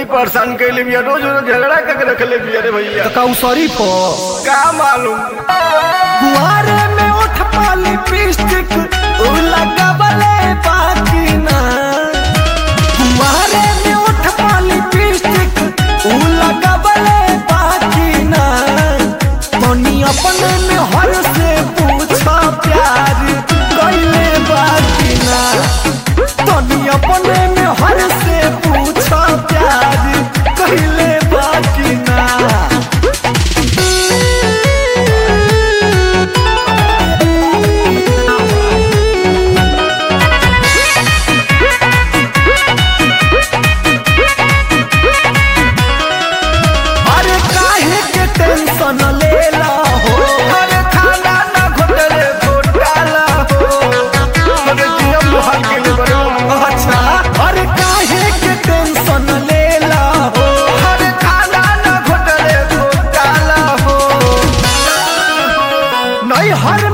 बड़ी परेशान कैले बिया रोज रोज झगड़ा करके रखले बिया रे भैया का उ शरीफ हो का मालूम बुआरे में उठ पाली पिस्टिक उ लगावले बाकी ना बुआरे में उठ पाली पिस्टिक उ लगावले बाकी ना तनी अपने में हर से पूछा प्यार कैले बाकी ना तनी अपने में हर से पूछा प्यार कैले बाकी ना अरे काहे के टेंशन लेला हो अरे खाना ना घोटले घोटाला हो अरे जिया मुहा के लिए बड़े अच्छा अरे काहे के टेंशन लेला हो अरे खाना ना घोटले घोटाला हो नहीं हर